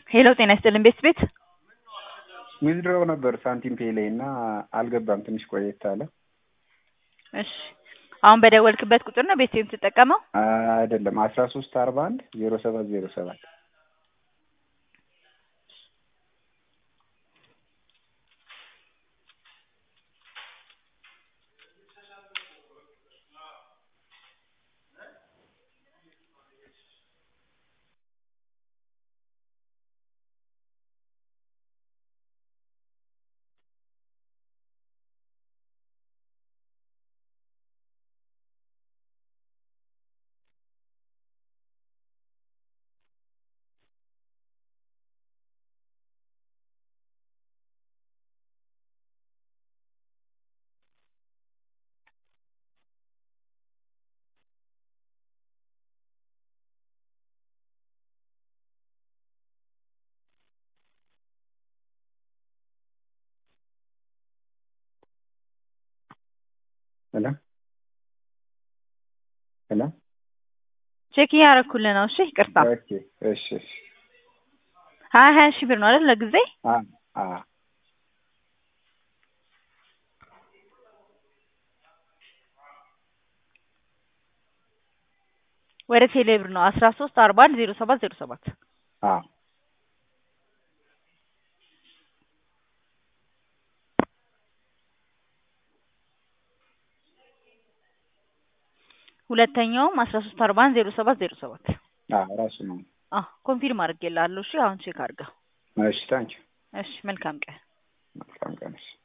ሄሎ ጤና ይስጥልን ቤት ቤት ዊዝድሮው ነበር ሳንቲም ፔ ላይ እና አልገባም። ትንሽ ቆየት አለ። እሺ አሁን በደወልክበት ቁጥር ነው ቤት የምትጠቀመው? አይደለም አስራ ሶስት አርባ አንድ ዜሮ ሰባት ዜሮ ሰባት ሄሎ ሄሎ ቼክ እያደረኩልህ ነው። እሺ ይቅርታ። ኦኬ እሺ እሺ ሀያ ሀያ ሺህ ብር ነው አይደል ለጊዜ? አ አ ወደ ቴሌ ብር ነው አስራ ሶስት አርባ አንድ ዜሮ ሰባት ዜሮ ሰባት አ ሁለተኛውም አስራ ሶስት አርባ አንድ ዜሮ ሰባት ዜሮ ሰባት አ ራሱ ነው። አዎ ኮንፊርም አድርጌልሃለሁ። እሺ አሁን ቼክ አድርገው። እሺ ታንኪ እሺ መልካም ቀን። መልካም ቀን። እሺ